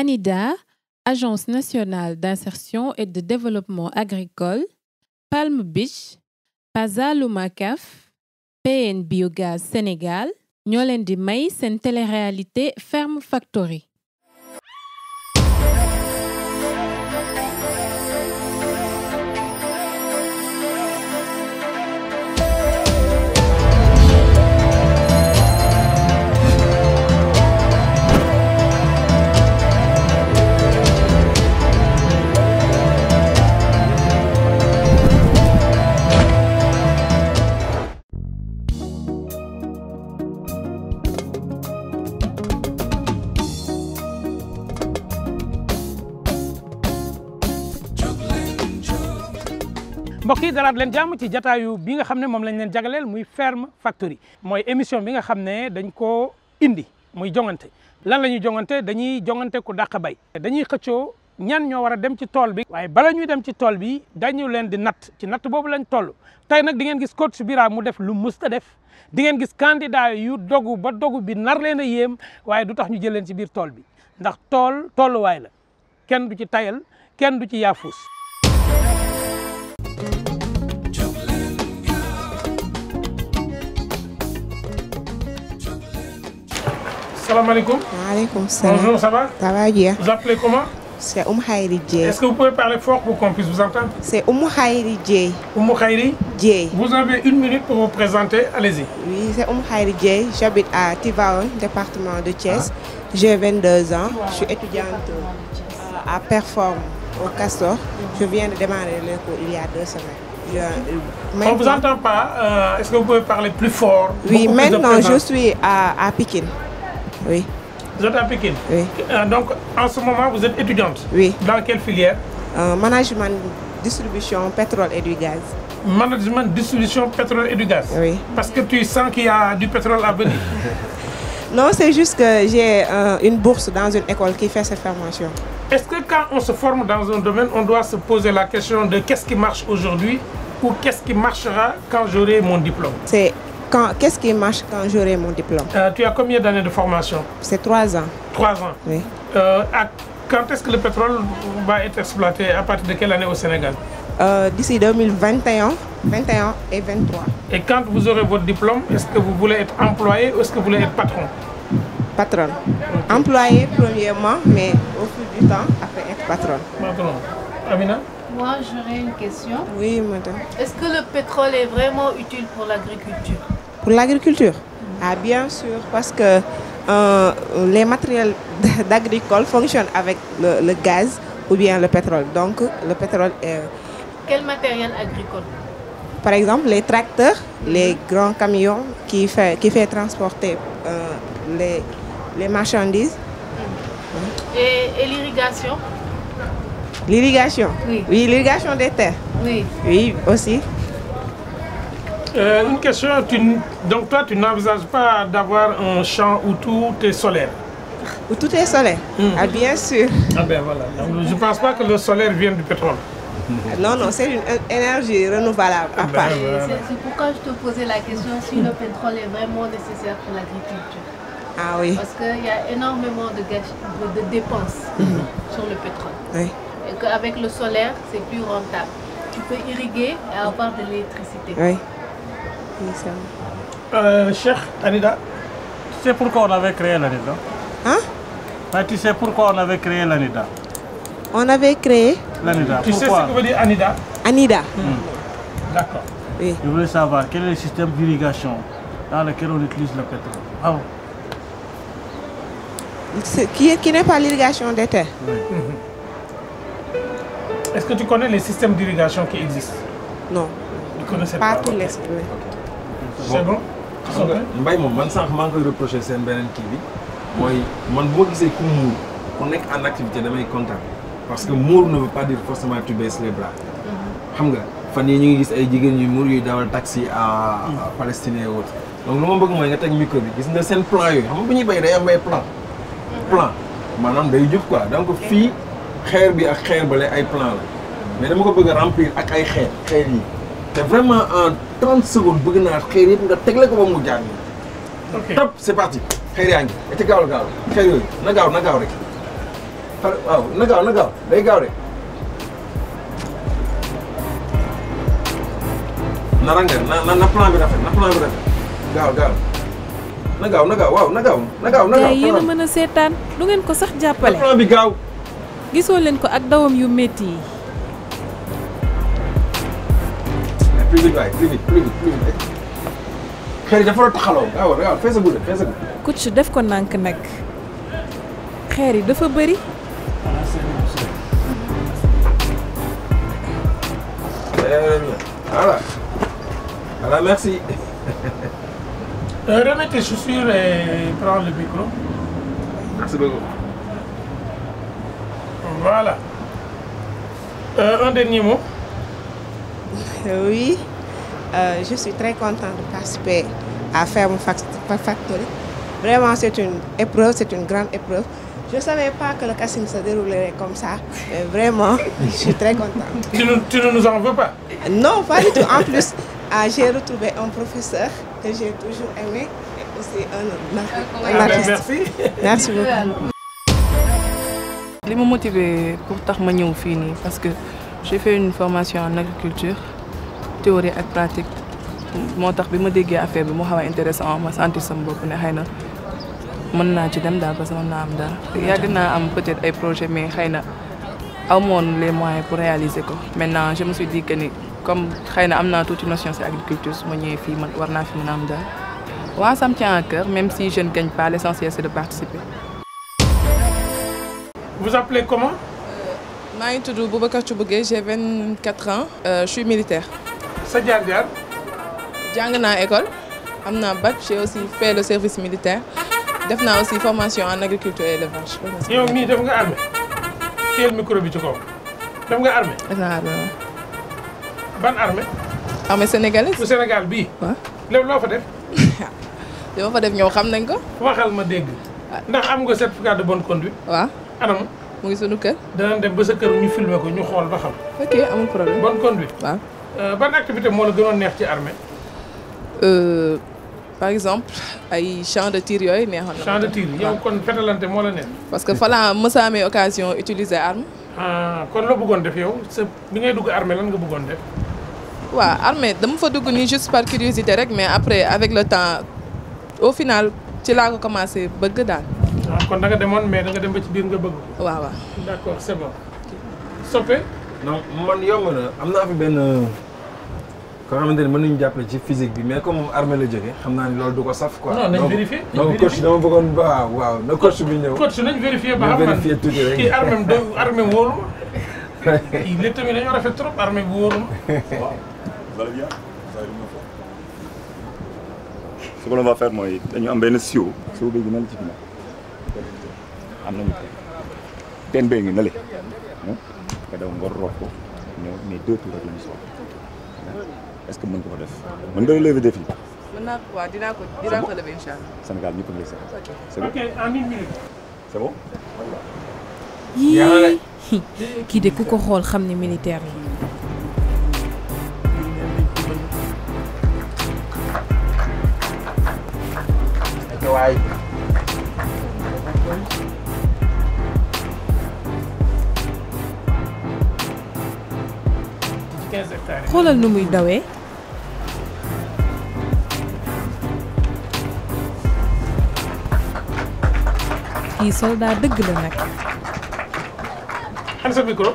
ANIDA, Agence nationale d'insertion et de développement agricole, Palm Beach, Pazaluma CAF, PN Biogaz Sénégal ñoo leen di may seen téléréalité Ferme Factory. mbokk yi dalaat leen jàmm ci jataayu bi nga xam ne moom lañ leen jagaleel muy Ferme Factory mooy émission bi nga xam ne dañ koo indi muy jongante lan la ñuy jongante dañuy jongante ku dàq bay dañuy xëccoo ñan ñoo war a dem ci tool bi waaye bala ñuy dem ci tool bi dañu leen di natt ci natt boobu lañ toll tey nag di ngeen gis coach Bira mu def lu musta def di ngeen gis candidat yu dogu ba dogu bi nar leen a yéem waaye du tax ñu jël leen ci biir tool bi ndax tool tolluwaay la kenn du ci tayal kenn du ci yaafuus salaamaaleykum. Maaleykum salaam. Bonjour, ça va Ça va bien. Vous appelez comment C'est Oum Khairi Dieye. Est-ce que vous pouvez parler fort pour qu'on puisse vous entendre C'est Oum Khairi Dieye. Oumou Khairi, Dieye. vous avez une minute pour vous présenter. Allez-y. Oui, c'est Oum Khairi Dieye. J'habite à Tivaouane, département de Thiès. J'ai 22 ans. Je suis étudiante euh, à Perform au Castor. Je viens de démarrer le cours il y a deux semaines. Je- On ne vous maintenant- entend pas. Euh, Est-ce que vous pouvez parler plus fort Oui, beaucoup plus de maintenant je présence suis à, à Pékin. Oui, Vous êtes à Pékin oui. Euh, Donc, en ce moment, vous êtes étudiante Oui. Dans quelle filière Euh, management, distribution, pétrole et du gaz. Management, distribution, pétrole et du gaz. Oui. Parce que tu sens qu'il y a du pétrole à venir. Non, c'est juste que j'ai euh, une bourse dans une école qui fait cette formation. Est-ce que quand on se forme dans un domaine, on doit se poser la question de qu'est-ce qui marche aujourd'hui ou qu'est-ce qui marchera quand j'aurai mon diplôme C'est quand qu'est-ce qui marche quand j'aurai mon diplôme Euh, Tu as combien d'années de formation C'est trois ans. Trois ans. Oui. Euh, à- quand est-ce que le pétrole va être exploité À partir de quelle année au Sénégal Euh, D'ici 2021, 21 et 23. Et quand vous aurez votre diplôme, est-ce que vous voulez être employé ou est-ce que vous voulez être patron Patron. Employé premièrement, mais au fil du temps, après être patron. Patron. Amina Moi, j'aurais une question. Oui, madame. Est-ce que le pétrole est vraiment utile pour l'agriculture Pour l'agriculture Ah, bien sûr, parce que euh, les matériels d'agricole fonctionnent avec le, le gaz ou bien le pétrole. Donc, le pétrole est Quel matériel agricole Par exemple, les tracteurs, les grands camions qui fait, qui fait transporter euh, les, les marchandises, Et, et l'irrigation l'irrigation. Oui. l'irrigation des terres. Oui. Oui, aussi. Euh, Une question, tu n- donc toi tu n'envisages pas d'avoir un champ où tout est solaire Où tout est solaire. Ah, bien sûr. Ah ben voilà, Donc, je ne pense pas que le solaire vienne du pétrole. Non, non, c'est une euh, énergie renouvelable à part. Et C'est c'est pourquoi je te posais la question si le pétrole est vraiment nécessaire pour l'agriculture. Ah oui, Parce qu'il y a énormément de, gâch- de, de dépenses sur le pétrole. oui. Et qu'avec le solaire, c'est plus rentable. Tu peux irriguer et avoir de l'électricité. Oui. Oui, c'est vrai. Euh, Cheikh Anida, Tu sais pourquoi on avait créé l'ANIDA Hein? Ah, Tu sais pourquoi on avait créé l'ANIDA On avait créé L'ANIDA, tu sais ce pourquoi que veut dire Anida Anida. D'accord. Oui. Je voulais savoir quel est le système d'irrigation dans lequel on utilise le pétrole. Ah, bon. C'est- Qui, est- qui n'est pas l'irrigation des terres. Est-ce que tu connais les systèmes d'irrigation qui existent Non, Tu connaissais pas pas tous ok. les. oui. C'est bon xam nga mbay moom man sànq maa ngi koy reproché seen beneen kii bi mooy man bu ma gisee ku muur ku nekk en activité damay kontaan parce que muur ne veut pas dire forcément tu baisses les bras xam nga fan yii ñu ngi gis ay jigéen ñuy muur yuy dawal taxi à à Palestine et autres donc lu ma bëgg mooy nga teg micro bi gis nga seen plan yooyu xam nga bu ñuy béy day am ay plan plan maanaam day jub quoi donc fii xeer bi ak xeer bale ay plan la mais dama ko bëgg a remplir ak ay xeer xeer yi te vraiment en 30 secondes bëgg naa xeer yëpp nga tegle ko ba mu jaar nii Ok. top c'est parti xeer yaa ngi et gaaw la gaaw xeer yooyu na gaaw na gaaw rek xale waaw na gaaw na gaaw day gaaw de. na rangal na na na plan bi rafet na plan bi rafet gaaw gaaw na gaaw na gaaw waaw na gaaw na gaaw na gaaw. gars yi yéen a mën a seetaan du ngeen ko sax jàppale plan bi gaaw. gisoo leen ko ak dawam yu métti yi plus vite waay plus vite plus vite plus vite. xëy na dafa la taxaloo gaaw gaaw feesagul de feesagul. coach def ko nànk nag xeer yi dafa bëri Très bien. Voilà. Voilà, merci. Euh, remets tes chaussures et prends le micro. Merci beaucoup. Voilà. Euh, un dernier mot. Oui, euh, je suis très contente de participer à Ferme Fac- Factory. Vraiment, c'est une épreuve, c'est une grande épreuve. Je ne savais pas que le casting se déroulerait comme ça, mais vraiment, je suis très contente. Tu ne, tu ne nous en veux pas Non, pas du tout. En plus, ah, j'ai retrouvé un professeur que j'ai toujours aimé et aussi un, un Ah ben, artiste. Merci. Merci beaucoup. li ma motivé pour tax ma ñëw fii nii parce que j'ai fait une formation en agriculture théorie ak pratique moo tax bi ma déggee affaire bi moo xaw a intéressant ma sentir sama bopp ne xëy na mën naa ci dem daal parce que mën naa am dara yàgg naa am peut-être ay projet mais xëy na amoon les moyens pour réaliser ko maintenant je me suis dit que ni comme xëy na am naa tuuti notion ci agriculture su ma ñëwee fii man war naa fi mën a am dara waaw ça me tient à cœur même si je ne gagne pas l'essentiel c'est de participer Vous appelez comment maa ngi tudd Boubacar Thioubougué j'ai 24 ans euh, je suis militaire sa jaar-jaar jàng naa école am naa bac j'ai aussi fait le service militaire def naa aussi formation en agriculture et élevage yow mii def nga armée teel micro bi ci kaw def nga armée def naa armée waaw ban armée armée sénégalaise bu Sénégal bii waaw lépp loo fa def li ma fa def ñëw xam nañ ko waxal ma dégg ndax am nga certificat de bonne conduite waaw anam mu ngi sunu kër danañ dem ba sa kër ñu filmer ko ñu xool ba xam ok amul problème bonne conduite waaw Euh, ban activité moo la gënoon neex ci armée Euh, par exemple ay champ de tir yooyu neexoon na champ de tir yow waaw. kon fetalante moo la neex parce que fa laa mës a amee occasion utiliser arme ah kon loo bëggoon def yow sa bi ngay dugg armée lan nga bëggoon def waaw armée dama fa dugg nii juste par curiosité rek mais après avec le temps au final ci laa ko commencé bëgg daal ah kon da nga demoon mais da nga dem ba ci biir nga bëgg ko waaw waaw d'accord c'est bon soppe non man yomb na am naa fi benn koo xamante ne mën nañu jàppale ci physique bi mais comme moom armée la jógee xam naa ni loolu du ko saf quoi. Non, nañ donc vérifier, nañ donc vérifier. coach dama bëggoon waaw waaw na coach bi ñëw. coach nañ vérifier ba ñu xam man vérifier tuuti rek. kii armée do armée wóoru ma kii lépp tamit dañoo rafet trop armée bu wóoru ma Vous allez bien Vous allez bien Ce que l'on va faire mooy dañu am benn siwo siwo bi na la ci ginnaaw am nañu teen teen bee ngi na le nga daw nga root ko ñëw mais deux tours rek la ñu soxla est-ce que mën nga ko def mën nga relever défi mën naa ko waaw dinaa ko dinaa ko lever incha allah Sénégal ñëpp a ngi lay seet c'est bon ok en une minute c'est bon yii kii de ku ko xool xam ne militaire la waay. ci 15 hectares yi. xoolal nu muy dawee kii soldat dëgg la nag An sa micro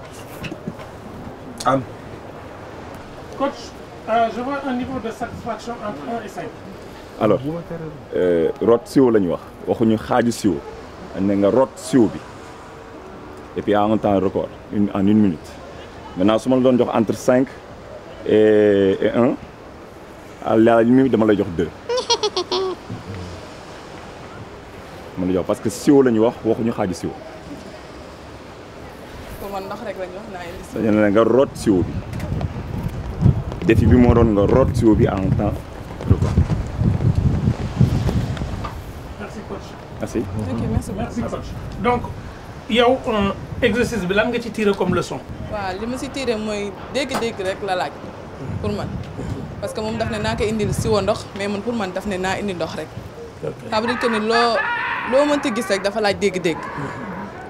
am coach euh, je vois un niveau de satisfaction entre 1 et 5 alors euh, root siwo la ñu wax waxuñu xaaju siwo ne nga root siwo bi et puis en un temps record une en une minute maintenant su ma la doon jox entre cinq et et un à la limite dama lay jox deux dama lay jox parce que siwo la ñu wax waxuñu xaaju siwo pour man ndox rek la ñu wax naa indi si dañu ne nga root siwo bi défi bi moo doon nga root siwo bi en un temps record merci coach merci. ok merci beaucoup merci coach donc yow euh, exercice bi lan nga ci tirer comme leçon waaw li ma si tiré mooy dégg-dégg rek la laaj pour man parce que moom daf ne naa ko indil siwo ndox mais man pour man daf ne naa indi ndox rek ça veut dire que ni loo loo mënti gis rek dafa laaj dégg-dégg waaw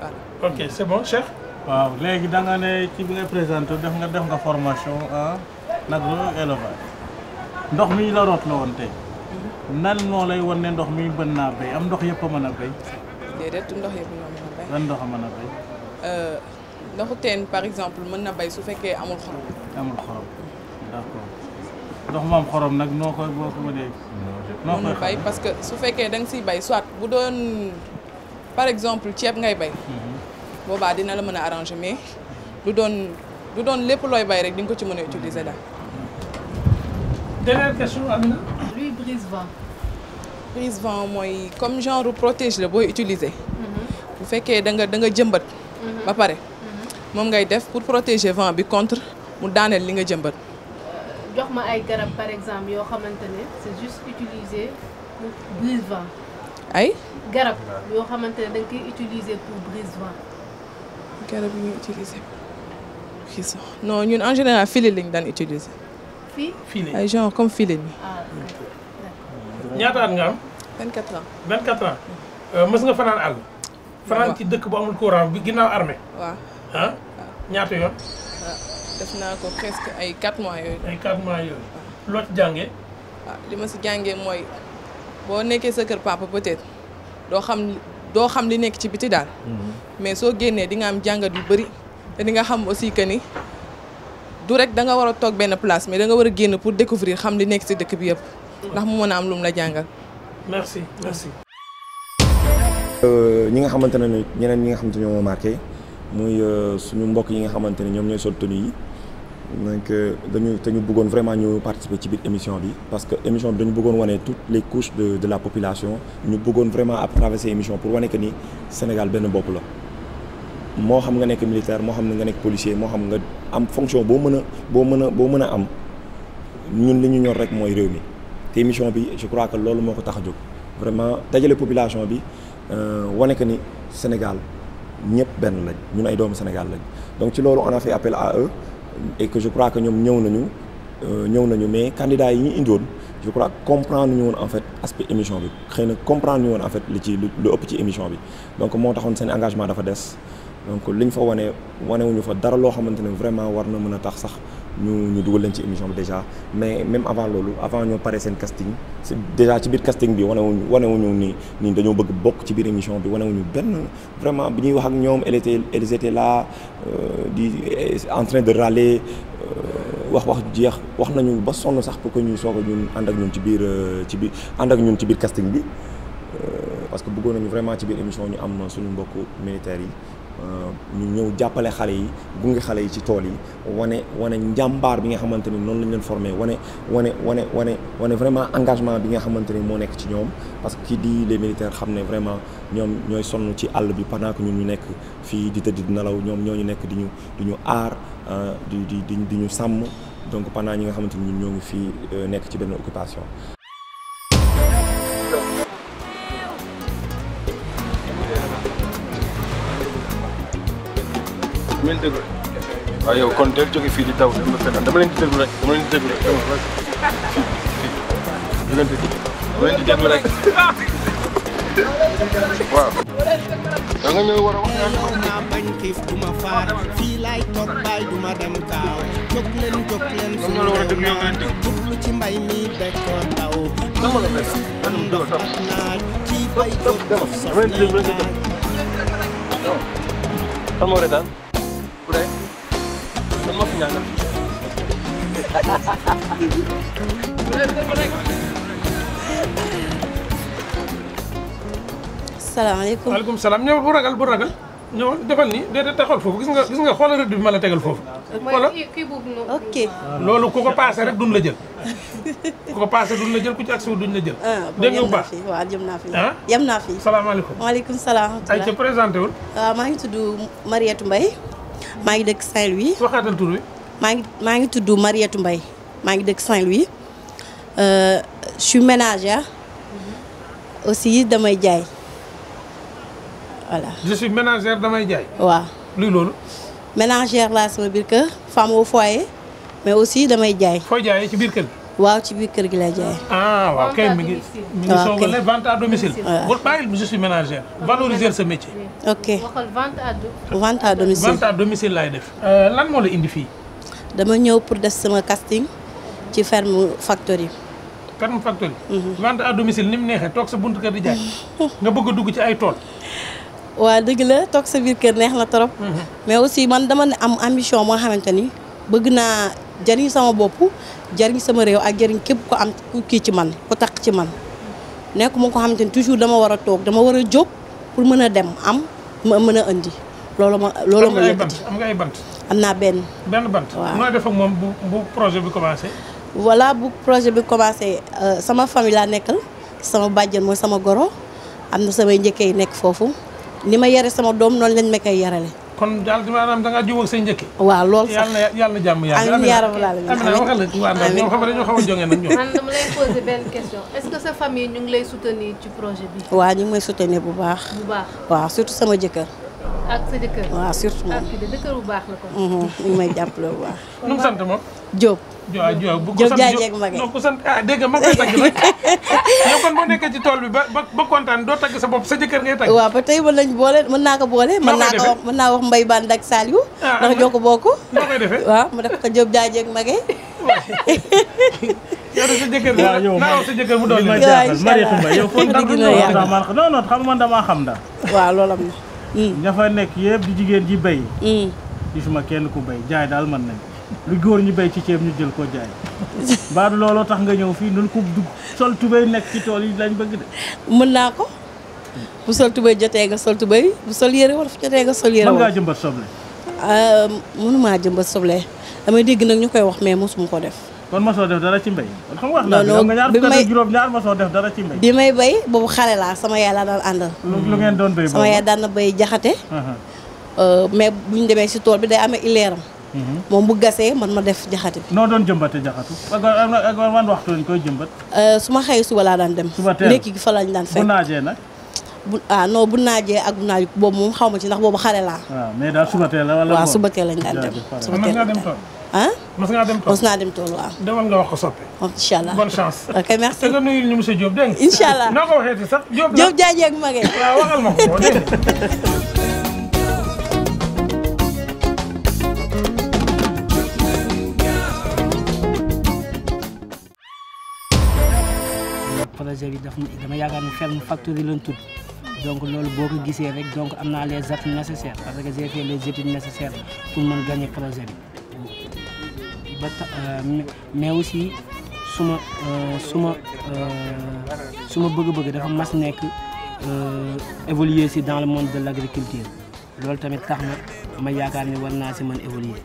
ok c'est bon Cheikh. waaw léegi da nga ne ci bi ngay présenté def nga def nga formation en agro-élevage ndox mi la root la woon tey nan moo lay wan ne ndox mi mën naa béy am ndox yëpp a mën a béy déedéet ndox yëpp ñoo mën a bay lan ndox a mën a béy ndoxu teen par exemple mën na bay su fekkee amul xorom amul xorom d'accord ndox mu am xorom nag noo koy boo ko mënee noo mën koy na bay parce que su fekkee da nga siy bay soit bu doon par exemple ceeb ngay bay boobaa dina la mën a arranger mais du doon du doon lépp looy bay rek di nga ko ci mën a utiliser daal dernière question Amina. Lui brise vent. prise vent mooy comme genre protège la booy utiliser bu fekkee da nga da nga jëmbat ba pare moom ngay def pour protéger vent bi contre mu daaneel li nga jëmbat jox ma ay garab par exemple yoo xamante ne c'est juste utilisé pour brise vent. ay garab yoo xamante ne da nga koy utiliser pour brise vent. garab yi ñuy utiliser prise vent non ñun en général filet lañ daan utiliser fii fii ay genre comme filet ni ah ñaata at nga am. 24 ans 24 ans. mës nga fanaan àll. fanaan ci dëkk bu amul courant bi ginnaaw armée. waaw ah ñaata yoon. def naa ko presque ay 4 mois yooyu ay 4 mois yooyu. loo ci jàngee. waaw li ma si jàngee mooy boo nekkee sa kër papa peut-être doo xam doo xam li nekk ci biti daal mais soo génnee di nga am jàngat yu bëri te di nga xam aussi que ni du rek da nga war a toog benn place mais da nga war a génn pour découvrir xam li nekk si dëkk bi yëpp ndax mu mën a am lu mu la jàngal merci merci. ñi nga xamante ne ñeneen ñi nga xamante ne ñoo ma marqué muy suñu mbokk yi nga xamante ne ñoom ñooy sol tenue yi donc dañu te ñu bëggoon vraiment ñu participer ci biir émission bi parce que émission bi dañu bëggoon wane toutes les couches de de la population ñu bëggoon vraiment à travers ces émissions pour wane que ni Sénégal benn bopp la moo xam nga nekk militaire moo xam ne nga nekk policier moo xam nga am fonction boo mën a boo mën a boo mën a am ñun li ñu ñor rek mooy réew mi te émission bi je crois que loolu moo ko tax a jóg vraiment dajale population bi wane que ni Sénégal ñëpp benn lañ ñun ay doomu Sénégal lañ donc ci loolu on a fait appel à eux et que je crois que ñoom ñëw nañu ñëw nañu mais candidats yi ñu indiwoon je crois comprendre ñu woon en fait aspect émission bi xëy na comprendre ñu woon en fait li ci lu ëpp ci émission bi donc moo taxoon seen engagement dafa des donc liñ fa wane wanewuñu fa dara loo xamante ne vraiment war na mën a tax sax ñu ñu dugal leen ci émission bi déjà mais même avant loolu avant ñoo pare seen casting c'est déjà ci biir casting bi wanewuñu wanewuñu ni ni dañoo bëgg bokk ci biir émission bi wanewuñu benn vraiment bi ñuy wax ak ñoom elle était elles étaient là di en train de râler wax wax jeex wax nañu ba sonn sax pour que ñuy soog a ñun ànd ak ñun ci biir ci biir ànd ak ñun ci biir casting bi parce que bëggoon nañu vraiment ci biir émission ñu am suñu mbokku militaires yi ñu ñëw jàppale xale yi gunge xale yi ci tool yi wane wane njàmbaar bi nga xamante ni noonu lañ leen formé wane wane wane wane wane vraiment engagement bi nga xamante ni moo nekk ci ñoom parce que kii di les militaires xam ne vraiment ñoom ñooy sonn ci àll bi pendant que ñun ñu nekk fii di tëdd di nelaw ñoom ñoo ñu nekk di ñu di ñu aar di di di di ñu sàmm donc pendant ñi nga xamante ni ñun ñoo ngi fii nekk ci benn occupation. mën déglu waaw yow kon del jóge fii di daw dem ba feneen dama leen di déglu rek dama leen di déglu rek dama fii fii leen di dama leen di déglu rek waaw da nga ñëw war a wax naa bañ xiif du ma faar fii laay toog baay du ma dem kaaw jóg leen jóg leen ñoom ñoo la war a déglu ñoo leen déglu jublu ci mbay mi bekkoor taw dama la fekk dama la déglu ak naaj ci bay jóg dof sof dama leen di déglu rek nga dem kan moo retaan bu dee man ma fi ñaanal salaamaaleykum waaleykum salaam ñëw bu ragal bu ragal ñëw defal ni déedéet taxawal foofu gis nga gis nga xoolal rëdd bi ma la tegal foofu. xoolal kii kii boobu noonu. ok loolu ku ko paase rek duñ la jël ku ko paase duñ la jël ku ci agsi duñ la jël. dégg nga bu baax fi waaw jëm naa fi ah yem naa fi salaamaaleykum. waaleykum salaam ay ca présenté wul. waaw maa ngi tudd Mariétou Mbaye maa ngi dëkk Saint-Louis waxaatal tur wi. maa ngi maa ngi tudd Mariétou Mbaye maa ngi dëkk Saint-Louis Euh, je suis ménagère aussi damay jaay voilà je suis ménagère damay jaay. waaw luy loolu. ménagère laa sama biir kër femme au foyer mais aussi damay jaay fooy jaayee ci biir kër gi. waaw ci biir kër gi lay jaay. ah waaw kay mi ngi mi ngi waaw soog a kay. ne vente à domicile. Voilà. bul bàyyil je suis ménagère valoriser sa métier. ok waxal vente à do- vente à domicile. vente à domicile laay def. lan moo la indi fii. dama ñëw pour def sama casting ci ferme factory. Ferme Factory. vente à domicile ni mu neexee toog sa buntu kër di jaay. nga bëgg a dugg ci ay tool. waa dëgg la toog sa biir kër neex na trop. mais aussi man dama ne am ambition moo xamante ni bëgg naa jariñ sama bopp jariñ sama réew ak jariñ képp ko am ku kii ci man ku takk ci man nekk mu ko xamante ni toujours dama war a toog dama war a jóg pour mën a dem am ma mën a indi loolu ma loolu am ma nga ay yëkkati bant am nga ay bant. am naa benn. benn bant. Waaw. nooy def ak moom bu bu projet bi commencé. voilà bu projet bi commencé euh, sama famille laa nekkal sama bàjjen mooy sama goro am na samay njëkkee yi nekk foofu ni ma yare sama doom noonu lañ ma koy yarale kon daal di maanaam da ngaa jubóog say njëkk. waaw loolu sax yàlla na yàlla na jàmm yàlla. amiin yaa rabbal aalamiin. Amina waxal la waa Ndar ñoom xam nga dañoo xaw a jonge nag ñoom. man dama lay poser benn question est-ce que sa famille ñu ngi lay soutenir ci projet bi. waaw ñu ngi may soutenir bu baax bu baax waaw surtout sama jëkkër ak sa jëkkër. waaw surtout moom. ak kii de jëkkër bu baax la ko. Mhm, ñu ngi may jàppale bu baax nu mu sant moom. Diop Diop Diop bu ko Diop sant Diagne Diop ak Maguette. non ku sant ah dégg nga ma koy tagg nag yow kon boo nekkee ci tool bi ba ba ba kontaan doo tagg sa bopp sa jëkkër ngay tagg. waaw ba tey mën nañ boole mën naa ko boole mën naa ko wax mën naa wax Mbaye Bane ak Saliou Ah, ndax ñoo ko bokk noo koy defee. waaw mu def ko Diop Diagne ak Maguette yow de sa jëkkër waaw yow naa wax sa jëkkër mu doon li ma leen. jaaxal Mariétou Mbaye yow foofu Dëgg dara la yàlla. man non non xam nga man damaa xam daal. waaw loolu am na ña fa nekk yëpp di jigéen ji béy. gisuma kenn ku béy jaay daal mën nañ lu góor ñi béy ci ceeb ñu jël ko jaay. baadu looloo tax nga ñëw fii nun ko dugg sol tubéy nekk ci tool yi lañ bëgg de. mën naa ko bu sol tubéy jotee nga sol tubéy bu sol yére wolof jotee nga sol yére mën ngaa wolof jëmbat soble. mënumaa jëmbat soble damay dégg nag ñu koy wax mais mosuma ko def kon mosoo def dara ci mbéy. kon xam nga wax Non, naa non, nga ñaar bi fukk may- ak juróom ñaar mosoo def dara ci mbéy. bi may bay boobu xale laa sama yaay laa daan àndal lu lu ngeen doon béy sama yaay daan na bay jaxate Euh, mais bu ñu demee si tool bi day amee ileeram moom bu gasee man ma def jaxate bi noo doon jëmbate jaxatu ak ak ak wan waxtu lañ koy jëmbat. Euh, su ma xëyee suba laa daan dem Suba teel. ndekki gi fa lañ daan bu fekk naajee nag. bu ah non bu naajee ak bu naaj boobu moom xaw ma ci ndax boobu xale laa waaw mais daal suba teel la wala. waaw ngoon? suba teel lañ daan dem Jaajëf, pare. suba mas teel ngaa lañ dem daan tool. ah mas ngaa dem tool. mos naa dem tool waaw demal nga wax ko soppe. incha allah bonne chance. ok merci te nga nuyul ñu monsieur Diop dégg nga. Incha allah. noo ko waxee ci sax Diop la. Diop Diagne ak Maguette waaw waxal ma ko boo dégg nga. projet bi daf dama yaakaar ni ferme factory lañ tudd donc loolu boo ko gisee rek donc am naa les appuis nécessaires parce que j'ai fait les études nécessaires pour mën gagner projet bi ba ta- euh, mais- mais aussi suma euh, suma euh, suma bëgg-bëgg dafa mas nekk euh, évoluer si dans le monde de l'agriculture loolu tamit tax na ma yaakaar ni war naa si mën évoluer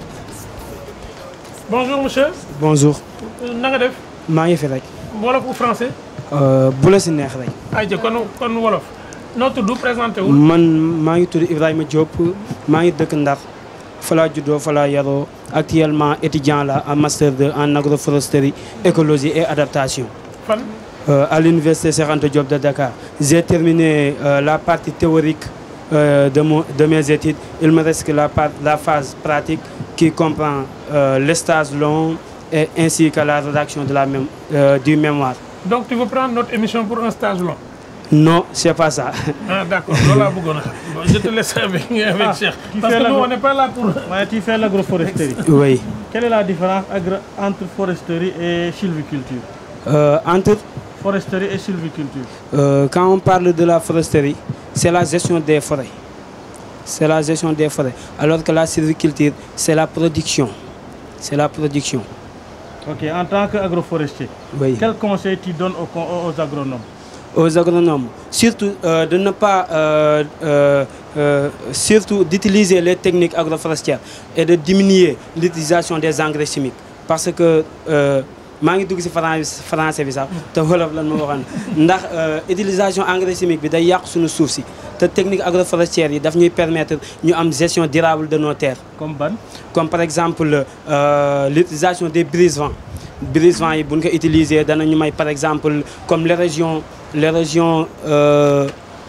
bonjour monsieur. bonjour na nga def. maa ngi fi rek wolof ou français. bu la si neex rek ayca kon kon wolof. noo tudd présenté wul. man maa ngi tudd Ibrahima Diop maa ngi dëkk Ndar fa laa juddoo fa laa yaroo actuellement étudiant la en master 2 en agroforesterie écologie et adaptation fan. euh, à l'université Cheikh Anta Diop de Dakar j'ai terminé euh, la partie théorique euh, de, mon, de mes études il me reste que la, part, la phase pratique qui comprend euh, les stages longs et ainsi que la rédaction de la même, euh, du mémoire donc tu veux prendre notre émission pour un stage long. non c'est pas ça ah d'accord loolu laa bëggoon a xam bon je te laisse avec avec Ah, Cheikh. tu parce fais que la nous gro- on n'est pas là pour. Ouais, tu fais l'agroforesterie. Oui. Quelle est la différence agro- entre foresterie et sylviculture Euh, entre Foresterie et sylviculture. Euh, quand on parle de la foresterie, c'est la gestion des forêts. C'est la gestion des forêts. Alors que la sylviculture, c'est la production. C'est la production. Ok, en tant qu'agroforestier, Oui. quel conseil tu donnes aux, co- aux agronomes Aux agronomes, surtout euh, de ne pas, euh, euh, euh, surtout d'utiliser les techniques agroforestières et de diminuer l'utilisation des engrais chimiques. Parce que euh, maa ngi dugg ci fran- français bi sax te wolof lan ma waxoon ndax euh, utilisation engrais chimique bi day yàq suñu suuf si te technique agroforestière yi daf ñuy permettre ñu am gestion durable de nos terres. Comme ban Comme par exemple euh, l'utilisation des brise-vents. Brise-vents yi bu ñu ko utiliser danañu may par exemple comme les régions les régions euh,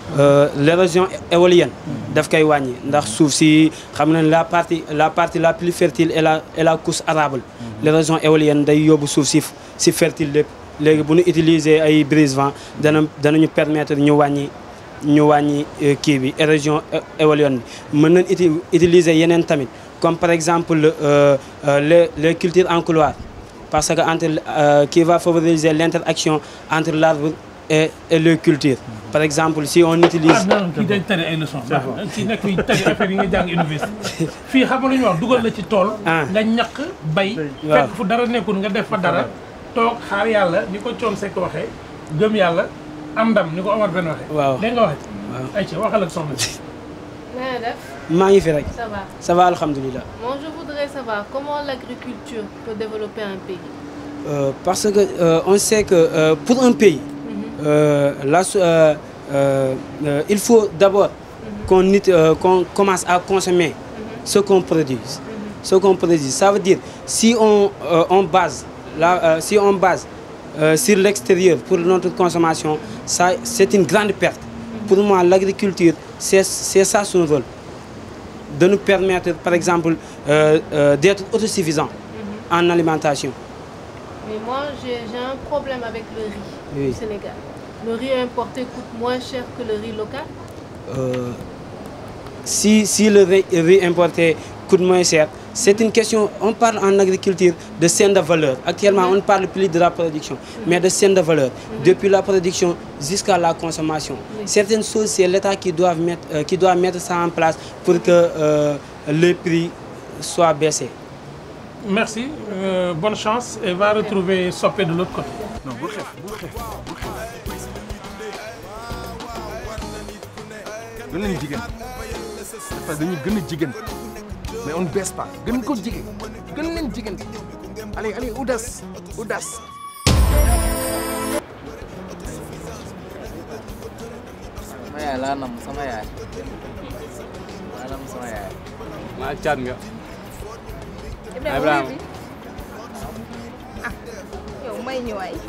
l'érosion éolienne daf koy wàññi ndax suuf si xam na la partie la partie la plus fertile est la est la couche arable l'érosion éolienne day yóbbu suuf si si fertile lépp léegi bu ñu utiliser ay brise-vent dana danañu permettre ñu wàññi ñu wàññi kii bi érosion éolienne bi mën nañ uti utiliser yeneen tamit comme par exemple euh, euh, les les cultures en couloir parce que entre euh, qui va favoriser l'interaction entre l'arbre et et les cultures par exemple si on utilise. ah non kii dañ tari ay leçons. baax na ci nekk fii tari affaire yi nga jàng université. fii xam nga lu ñu wax dugal la ci tool. nga ñaq bay. fekk fu dara nekkul nga def fa dara. toog xaar yàlla ni ko Thione Seck waxee gëm yàlla am ndam ni ko Omar Ben waxee. waaw dégg nga waxee. waaw ayca waxal ak soxna si. na nga def. maa ngi fi rek. ça va ça va alhamdulilah. Moi, je voudrais savoir comment l'agriculture peut développer un pays. Euh, parce que euh, on sait que euh, pour un pays, euh, la so- euh, euh, euh, il faut d'abord qu'on it- euh, qu'on commence à consommer ce qu'on produit. Ce qu'on produit, ça veut dire si on euh, on base la euh, si on base euh, sur l'extérieur pour notre consommation, ça c'est une grande perte. Pour moi, l'agriculture c'est c'est ça son rôle de nous permettre, par exemple, euh, euh, d'être autosuffisants en alimentation. Mais moi, j'ai j'ai un problème avec le riz Oui. du Sénégal. Le riz importé coûte moins cher que le riz local. Euh, si, si le riz, riz importé coûte moins cher, c'est une question, on parle en agriculture de chaîne de valeur. Actuellement, on ne parle plus de la production, mais de chaîne de valeur. Depuis la production jusqu'à la consommation. Certaines choses, c'est l'État qui, doit mettre, euh, qui doit mettre ça en place pour que euh, les prix soient baissés. merci euh, bonne chance et va retrouver Sopé de l'autre côté. non bul xeex bul xeex bul xeex. gën leen jigéen parce que dañuy gën a jigéen mais on ne baisse pas gën ko jigéen gën leen jigéen allez allez audace audace. sama yaay laa nam sama yaay laa nam sama yaay maa caat nga Ibrahima yow may ñu waay.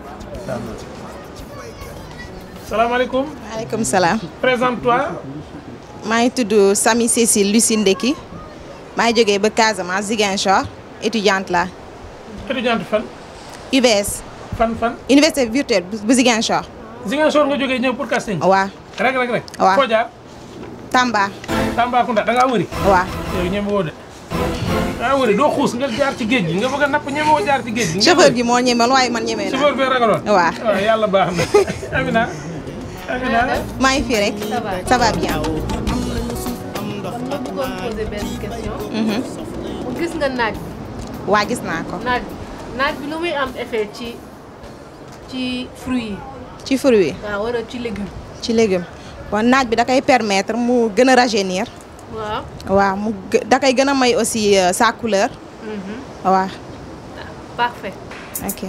salaamaaleykum. maaleykum salaam. présente-toi. maa ngi tudd Samy Cécile Lucie Ndeki maa ngi jógee ba Casamance Ziguinchor étudiante la étudiante fan. UBS. fan fan. université virtuelle bu bu Ziguinchor. Ziguinchor nga jógee ñëw pour casting. waaw. rek rek rek. waaw foo jaar. Tamba. Tambacounda da ngaa wëri. waaw. yow ñeme woo de. da ngaa wëri doo xuus nga jaar ci géej gi nga bëgg a napp ñeme woo jaar ci géej gi. nga chauffeur wëri. gi moo ñemal waaye man ñemee naa. chauffeur bi ragaloon. waaw. waaw yàlla baax na. Amina. Amina. maa ngi fi rek. Ça va. ça va bien. kon ma bëggoon poser benn question. Mhm. gis nga naaj. waa gis naa ko. naaj naaj bi lu muy am effet ci ci fruits yi. ci fruit yi. waaw wala ci légumes. ci légume bon naaj bi da koy permettre mu gën a rajeunir. waaw. waaw mu gë- da koy gën a may aussi euh, sa couleur. Mhm. waaw. parfait. ok.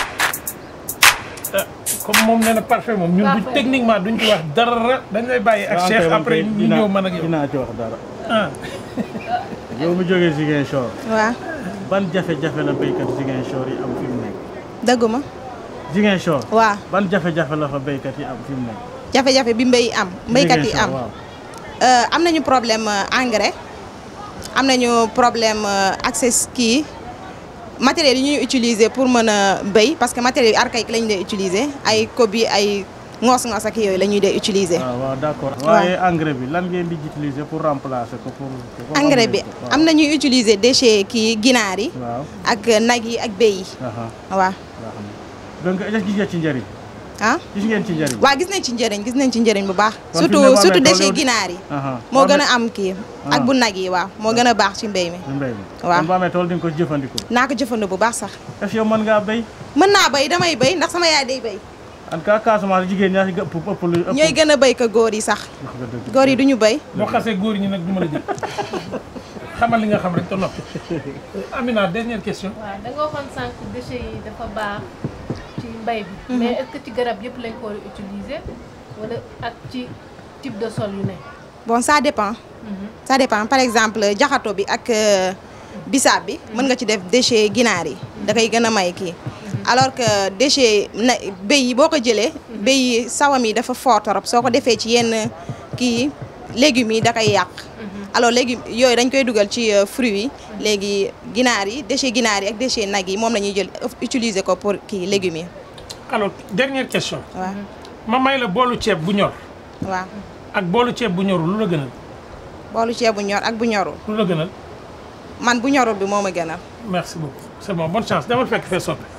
comme moom nee na parfait moom ñun du Parfait. techniquement duñ ci wax dara dañ lay bàyyi ak waaw Cheikh kay, man après kay ñu dinaa- ñëw mën ak yow. dinaa ci wax dara. ah. yow mu jógee Ziguinchor. waaw. ban jafe-jafe la béykat Ziguinchor yi am fi mu nekk. dëgguma. Ziguinchor. waaw. ban jafe-jafe la fa béykat yi am fi mu nekk. jafe-jafe bi mbéy am. mbéykat yi am Ziguinchor, waaw. Euh, am nañu problème euh, engrais am nañu problème euh, accès kii matériels yi ñuy utiliser pour mën a béy parce que matériels yi archaïque la ñu dee utiliser ay kobi ay ngoos-ngoos ak yooyu la ñuy dee utiliser. waaw waaw d'accord. waaw. waaye engrais bi lan ngeen di utiliser pour remplacer ko pour. pour engrais bi waaw. am na ñuy utiliser déchets kii ginaar yi. waaw. ak nag yi ak béy yi. aha waaw. baax na donc est-ce que gis ngeen ci njëriñ. ah gis ngeen ci njëriñ. waa gis nañ ci njëriñ gis nañ ci njëriñ bu baax. Kon fi mu ne surtout boo amee surtout tool déchets yow- ginaar yi. aha moo boo gën amee- a am kii. ak Ah. bu nag yi waaw moo gën a baax ci mbéy mi. ci mbéy mi. waaw. kon boo amee tool di nga ko jëfandikoo. naa ko jëfandikoo bu baax sax. est-ce que yow mën ngaa béy. mën naa béy damay béy ndax sama yaay day béy. en tout cas Casamance jigéen ñaa ci ëpp ëpp lu ëpp. ñooy gën a béy ko góor yi sax. wax nga dëgg. góor yi duñu béy. boo xasee góor ñi nag du ma la jël xamal li nga xam rek te noppi. Amina dernière question. waaw da nga waxoon sànq déchets yi dafa baax ci mbay bi. Mhm. mais est-ce que ci garab yëpp lañ ko war a utiliser wala ak ci type de sol yu ne. bon ça dépend. ça dépend par exemple jaxato bi ak euh, bisaab bi. mën nga ci def déchet ginaar yi. da koy gën a may kii. alors que déchet na béy yi boo ko jëlee béy yi sawam yi dafa fort trop soo ko defee ci yenn kii légumes yi da koy yàq alors léegi yooyu dañ koy dugal ci fruits yi léegi ginaar yi déchet ginaar yi ak déchet nag yi moom la ñuy jël utiliser ko pour kii légumes yi alors dernière question waaw ma may la boolu ceeb bu ñor waaw ak boolu ceeb bu ñorul lu la gënal boolu ceeb bu ñor ak bu ñorul lu la gënal man bu ñorul bi moo ma gënal merci beaucoup c'est bon bonne chance demal fekk fee soppe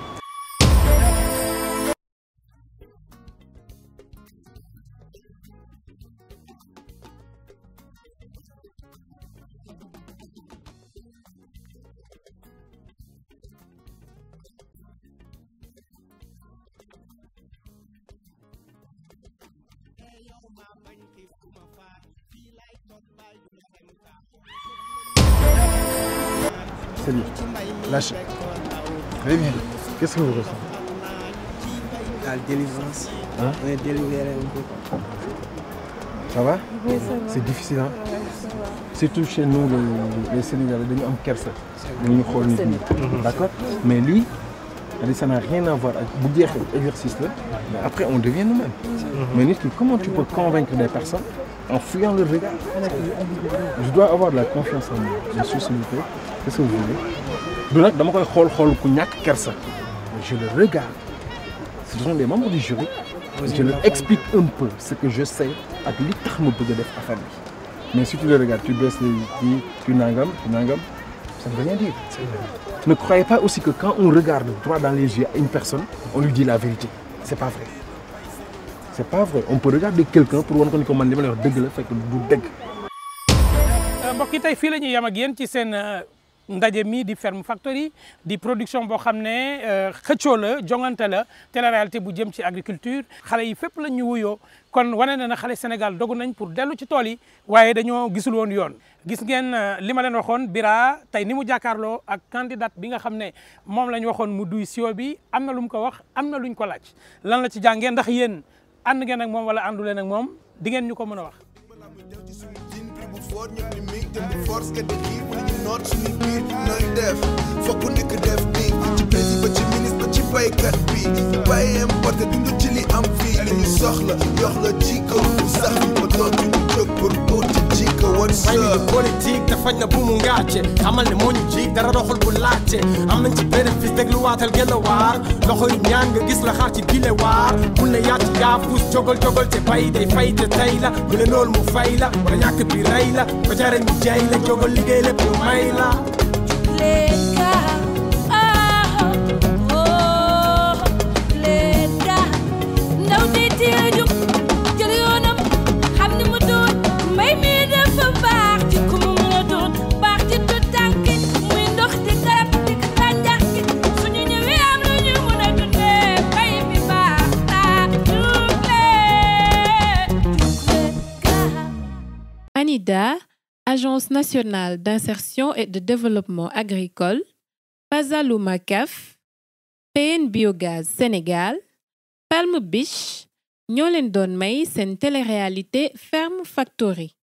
Salut. Lâche. Très bien. Qu'est-ce que vous ressentez La délivrance. Hein On est délivré un peu. Ça va Oui, ça va. C'est difficile, hein Ouais, ça va. Surtout chez nous, les, les Sénégalais, dañu am kersa. dañu xool nit ñi. Mhm. D'accord Mais lui, c'est-à-dire, ça n'a rien à voir avec bu jeexee exercice là. Mais après, on devient nous-mêmes. Mais nit ki, comment tu peux convaincre des personnes en fuyant leur regard Je dois avoir de la confiance en moi. Monsieur, s'il vous plaît, qu'est-ce que vous voulez du nag dama koy xool xool ku ñàkk kersa. Je le regarde. Ce sont des membres du jury. Je leur explique un peu ce que je sais ak li tax ma bëgg a def affaire bi. Mais si tu le regardes, tu baisses les yeux, tu nangam, tu nangam, ça ne veut rien dire. Ne croyez pas aussi que quand on regarde droit dans les yeux à une personne, on lui dit la vérité. C'est pas vrai. C'est pas vrai. On peut regarder quelqu'un pour wan ko ni ko man li ma lay wax dëgg la fekk du dëgg. mbokk yi tey fii la ñuy yam ak yéen ci seen ndaje mi di Ferme Factory di production boo xam ne xëccoo la jongante la télé-réalité bu jëm ci agriculture xale yi fépp la ñu wuyoo kon wane na na xale Sénégal dogu nañ pour dellu ci tool yi waaye dañoo gisul woon yoon gis ngeen li ma leen waxoon Bira tey ni mu jàkkaarloo ak candidate bi nga xam ne moom la ñu waxoon mu duy sio bi am na lu mu ko wax am na luñ ko laaj lan la ci jàngee ndax yéen ànd ngeen ak moom wala àndu leen ak moom di ngeen ñu ko mën a wax foor ñëpp ni mig te bu force que de xiir bu ñu noot suñu biir nooy def fokk nekk def ni ci président ba ci ministre ba ci baykat bi bàyyi importé dund ci li am fii li ñu soxla jox la jikko bu sax ñu ko doon ñu jóg pour tuuti jikko what's may up ni politique te faj na bu mu ngàcce xamal ne moo ñu jiig dara doxul bu laajte am nañ ci bénéfice déglu waatal gën a waar loxo yu ñaan nga gis la xaar ci bile waar bul ne yaa ci yaa fuus jogal jogal te bay day fay te tey la bu ne loolu mu fay la wala ñàkk bi rey la ba jare ñu jay la jogal liggéey lépp ñu may la ndaw di teel jóg jël yoonam xam ni mu doon mbay mi dafa baax ci ku mu mën a doon baax ci tu tànki muy ndox di garab di tànjax gi suñu ñëwee am lu ñu mën a dundee mbay mi baax naa jugle ANIDA, Agence nationale d'insertion et de développement agricole, Pazaluma CAF, PN Biogaz Sénégal, Palm Beach ñoo leen doon may seen télé-réalité Ferme Factory